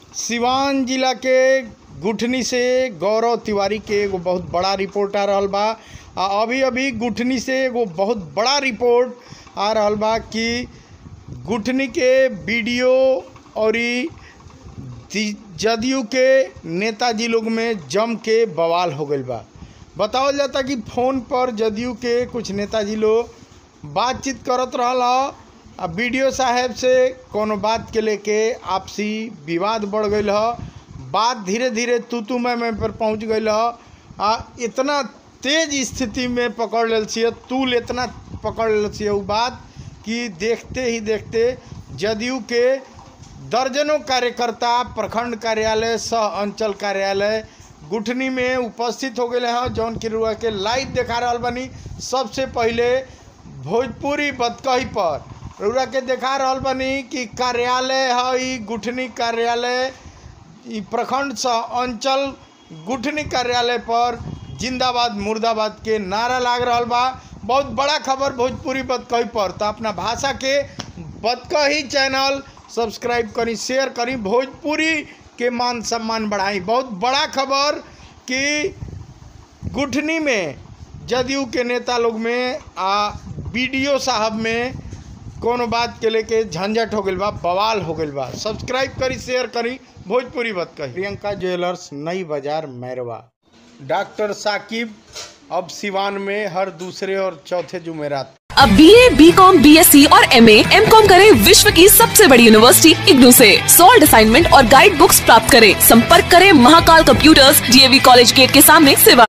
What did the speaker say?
सिवान जिला के गुठनी से गौरव तिवारी के एगो बहुत बड़ा रिपोर्ट आ रहल बा आ अभी अभी गुठनी से एगो बहुत बड़ा रिपोर्ट आ रहल बा कि गुठनी के वीडियो और जदयू के नेताजी लोग में जम के बवाल हो गईल बा बतावल जाता कि फ़ोन पर जदयू के कुछ नेताजी लोग बातचीत करत रहल ह आ वीडियो साहेब से कोनो बात के लेके आपसी विवाद बढ़ गईल ह बात धीरे धीरे तू तू मैं मैं पर पहुंच गईल ह आ इतना तेज स्थिति में पकड़ लेल छिए तूल इतना पकड़ लेल छिए उ बात कि देखते ही देखते जदयू के दर्जनों कार्यकर्ता प्रखंड कार्यालय सह अंचल कार्यालय गुठनी में उपस्थित हो गए हैं जौन की रुआ के लाइव देखा रहा बनी सबसे पहले भोजपुरी बतकही पर रुआ के देखा रहा बनी कि कार्यालय है ई गुठनी कार्यालय ई प्रखंड सह अंचल गुठनी कार्यालय पर जिंदाबाद मुर्दाबाद के नारा लाग रहा बा बहुत बड़ा खबर भोजपुरी बतकही पर तो अपना भाषा के बतकही चैनल सब्सक्राइब करी शेयर करी भोजपुरी के मान सम्मान बढ़ाई बहुत बड़ा खबर कि गुठनी में जदयू के नेता लोग में आ बीडीओ साहब में कोनो बात के लेके झंझट हो गई बा बवाल हो गई बा सब्सक्राइब करी शेयर करी भोजपुरी बात कही प्रियंका ज्वेलर्स नई बाजार मैरवा डॉक्टर साकिब अब सिवान में हर दूसरे और चौथे जुमेरात अब B A B com B S C और एम एम कॉम करें विश्व की सबसे बड़ी यूनिवर्सिटी इग्नू से सॉल्ड असाइनमेंट और गाइड बुक्स प्राप्त करें संपर्क करें Mahakal computers DAV college gate के सामने सेवा